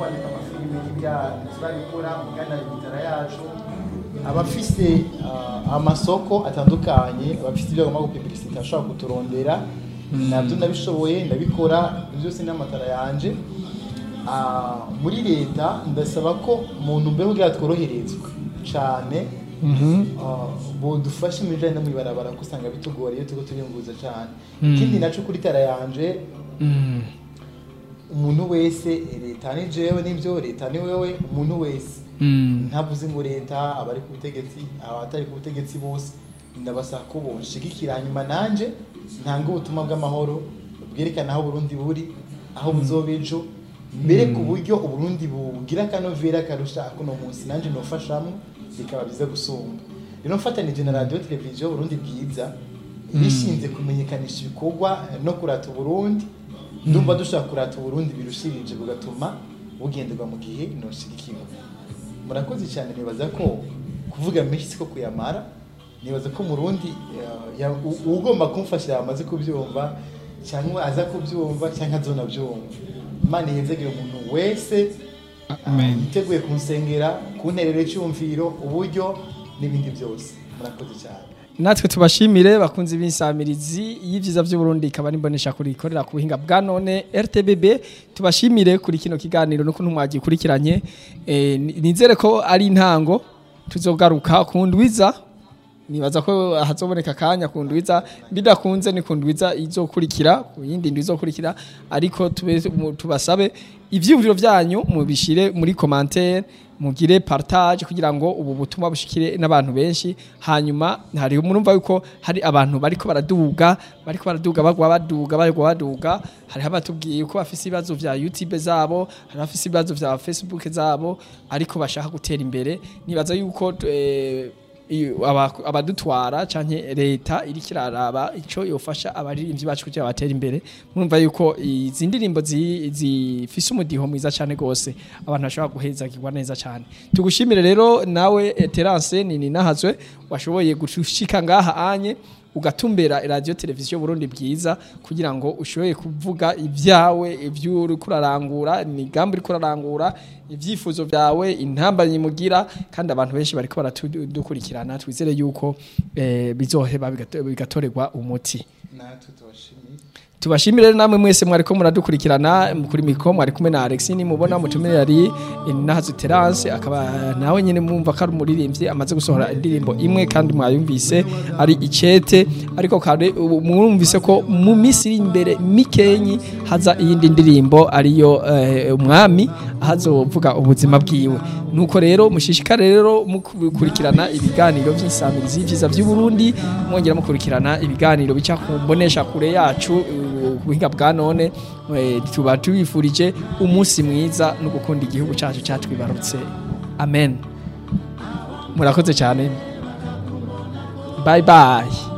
kwandika amafilime n'ibya turabikora mugana imitara yacu abafise ah, amasoko atandukanye abafise ibyo bagomba gupibilisita ashobora kuturondera nabyo ndabishoboye ndabikora ibyo byose n'amatara yanje Ah, muri leta ndasaba ko mu ntumbero kugira tworoherezwe cyane ah, bodufashe mu bijyanye no mu ibarabara kuko usanga bitugora iyo turiko turiyunguruza cyane ikindi naco kuri tara yanje umuntu wese eh, leta ni jewe n'ibyo leta ni wewe umuntu wese ntavuze ngo leta abari ku butegetsi abatari ku butegetsi bose ndabasaba ko bonshigikira hanyuma nanje ntanga ubutumwa bw'amahoro bwerekana aho Burundi buri aho buzoba ejo mbere ku buryo uburundi bugira akanovera karusha akuno munsi nanje nofashamwo bikaba biza gusumba rero mfatanije na radio televiziyo Burundi bwiza bishinze kumenyekanisha ibikorwa no kurata uburundi ndumva dushaka kurata uburundi birushirije bugatuma bugenderwa mu gihe noshigikirwa murakoze cyane nibaza ko kuvuga menshi siko kuyamara nibaza ko murundi eh, ya- u- ugomba kumfasha yamaze kubyumva cyangwa aza kubyumva cyangwa azonabyumva imana yenzegeye umuntu wese Amen. yiteguye kunsengera kunterera icyumviro uburyo n'ibindi byose murakoze cyane natwe tubashimire bakunze b'insamirizi y'ivyiza by'uburundi ikaba nimbonesha kuri ikorera ku buhinga bwa none rtbb tubashimire kuri kino kiganiro n'ukuntu mwagikurikiranye Eh, ni- nizere ko ari intango tuzogaruka ku ndwiza nibaza ko hazoboneka akanya ku ndwiza bidakunze ni ku ndwiza izokurikira ku yindi ndwi izokurikira ariko tube- mu- tubasabe ivyiyumviro vyanyu mubishire muri commentaire mugire partage kugira ngo ubu butumwa bushikire n'abantu benshi hanyuma hari murumva yuko hari abantu bariko baraduga bariko baraduga bagwa baduga bagwa baduga hari abatubwiye ko bafise ibibazo vya YouTube zabo hari abafise ibibazo vya Facebook zabo ariko bashaka gutera imbere nibaza yuko eh, iyo aba- abadutwara canke leta iriko iraraba ico yofasha abaririmbyi bacu kugira batera imbere murumva yuko izi ndirimbo zi- zifise umudiho mwiza cane gose abantu bashobora guhezagirwa neza cane tugushimire rero nawe eh, Terence nini nahazwe washoboye gushika ngaha anye ugatumbera radio televiziyo Burundi bwiza kugira ngo ushoboye kuvuga ibyawe ibyo uri kurarangura imigambi uri kurarangura ibyifuzo byawe intambanyi mugira kandi abantu benshi bariko baratudukurikirana twizere yuko eh, bizoheba bigato- bigatorerwa umuti natwe tubashimiye tubashimire rero namwe mwese mwariko muradukurikirana kuri mikro mwari kumwe na Alex ni mubona mutumire yari Nahazu Terence akaba nawe nyene mwumva ko ari umuririmbyi amaze gusohora indirimbo imwe kandi mwayumvise ari icete ariko kandi ubu mwumvise ko mu minsi iri imbere mikenyi haza iyindi ndirimbo ariyo eh, umwami ahazovuga ubuzima bwiwe nuko rero mushishikare rero mukurikirana ibiganiro by'insamirizi vyiza vy'u Burundi mwongera mukurikirana ibiganiro bica ku mbonesha kure yacu eh, ku buhinga bwa none eh, tuba tubifurije umunsi mwiza no gukunda igihugu cyacu cyatwibarutse amen murakoze cyane bye bye